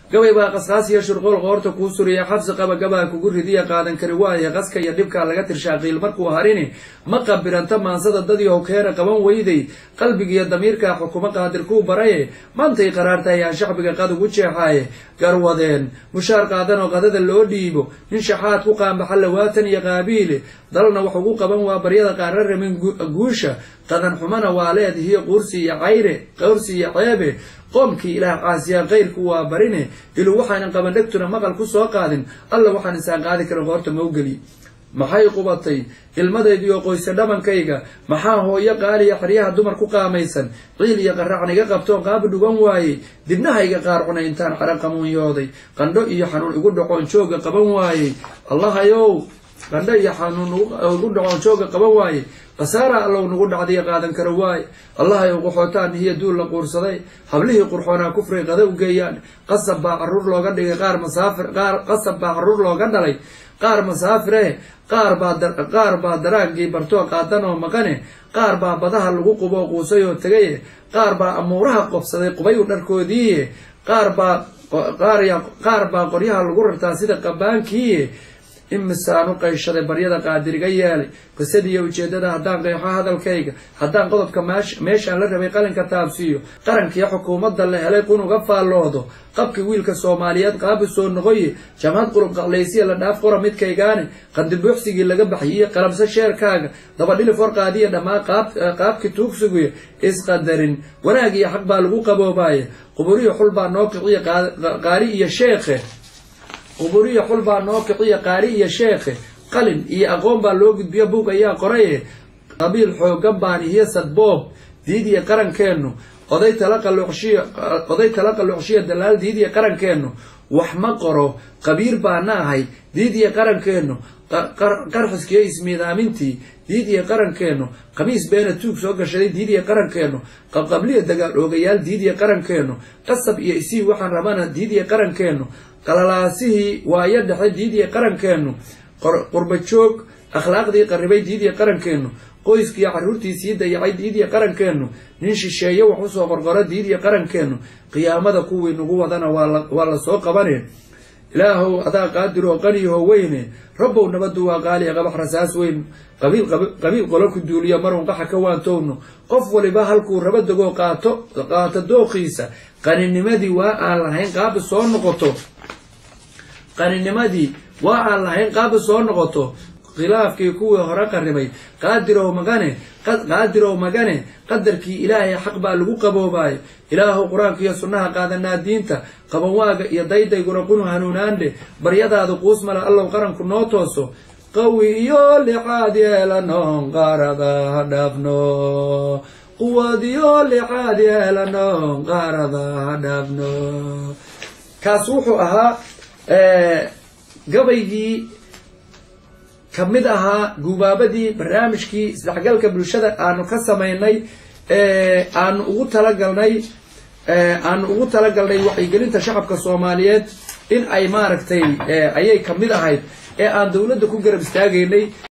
gabay baa qasqaasiya shurqool qoorta kuu suriya xabsi qaba gabaa kugu ridiya qaadan kari waaye qaska iyo dhibkaa laga tirshaa qiil markuu harini ma qabiranta maansada dadii howkeena qaban weyday qalbigiiyo damiirkaa xukumo qaadir kuu baraye maantay qaraartahay aan shacbiga qad ugu jeexaaye garwadeen mushaar qaadanoo qadada loo dhiibo nin shaxaad ku qaambaxa lawaatan iyo qaabiile dalna wax ugu qaban waa baryada qaara ramin guusha qadan xumana waa leedihiyo quursi iyo cayre qawrsi iyo ceebe qoomkii ilaah caasiyaa kayrku waa barine ilu waxaanan qaban dhegtuna maqal ku soo qaadin alla waxaan insaan qaadi karin qoorta mawgeli maxay qubatay ilmadaydiioo qoyse dhamankayga maxaa hooyo qaaliya xeryaha dumar ku qaamaysan ciil iyo qaracniga qabtoon qaabi dhugan waayey dibnahayga qaar cunay intaan cara qamuunyooday qandho iyo xanuun igu dhacoon jooga qaban waayey allahayow qandho iyo xanuun igu dhacoon jooga qaban waayey khasaara allow nagu dhacdiya qaadan kara waaye allahayow qaxootaan hiyo duul la quursaday hablihii qurxoonaa kufray qada u geeyaan qasab baa caruur looga dhigay qaar masaafir qaar qasab baa caruur looga dhalay qaar masaafire qaar baa qaar baa daraagii bartoo qaadan oo maqane qaar baa badaha lagu quboo quusay oo tegaye qaar baa amuuraha qobsaday qubayu dharkoodiiye qaar baa qaar baa qoryaha lagu rartaa sida qabaankiiye imisaanu qayshaday baryada qaadiriga yeelay qisadiiyo ujeedada haddaan qeexo hadalkayga haddaan qodobka meeshaan la rabay qalinka taabsiiyo qarankiiyo xukuumadda la helay qunuga faalloodo qabkii wiilka soomaaliyeed qaabi soo noqoye jamhad qulub qaqlaysiya la dhaaf qora midkaygaani qandibuuxsigii laga baxyiye qalamse sheerkaaga dabadhili forqaadiya dhammaan qaabkii tuugsigiyo isqadarin wanaag iyo xaq baa lagu qaboobaye quburiyo xul baa noo kiciya qaari iyo sheekhe quburiya xul baa noo kiciya qaari iyo sheekhe qalin iyo aqoon baa loo gudbiyo buug ayaa qoraye qabiil xoogan baan iyo sadboob diidiya qarankeennu oday tala qaloocshiya oday tala qaloocshiya dalaal diidiya qarankeennu wax ma qoro qabiir baana ahay diidiya qarankeennu qarxiskiyo ismiidaamintii diidiya qarankeennu khamiis beena tuug soo gashaday diidiya qarankeennu qabqabliya dagaal oogayaal diidiya qarankeennu qasab iyo isii waxaan rabana diidiya qarankeennu qalalaasihii waayo dhexe diidiya qarankeennu qurba joog akhlaaqdii qarribay diidiya qarankeennu qoyskiiyo carruurtii sii dayacay diidiya qarankeennu nin shisheeye wax usoo qorqoro diidiya qarankeennu qiyaamada kuwii nagu wadana waa la soo qabane ilaahow adaa qaadiroo qaniyaho weyne rabbow nabadu waa qaaliya qabax rasaas weyn qabiil qolo ku duuliya marun qaxa ka waantowno qof waliba halkuu raba degoo qaato qaato dooqiisa qaninimadii waa aan lahayn qaabi soo noqoto qaninimadii waa aan lahayn qaabi soo noqoto khilaafkii kuwii hore qarribay qaadirow magane qaadirow magane qadarkii ilaahay xaq baa lagu qaboobayo ilaahow qur-aanka iyo sunnaha qaadanaa diinta qabanwaaga iyo daydayguna qunu hanuunaandhe baryadaada quus male allow qaranku noo tooso qawi iyo lixaad yeelanoon qaarada ha dhaafno quwad iyo lixaad yeelanoon qaarada ha dhaafno kaas wuxuu ahaa gabaygii ka mid ahaa gubaabadii barnaamijkii isdhexgalka bulshada aanu ka samaynay aanu ugu talagalnay aanu ugu talagalnay wacyigelinta shacabka soomaaliyeed in ay maaragtay ayay ka mid ahayd ee aan dowladda ku garab istaagaynay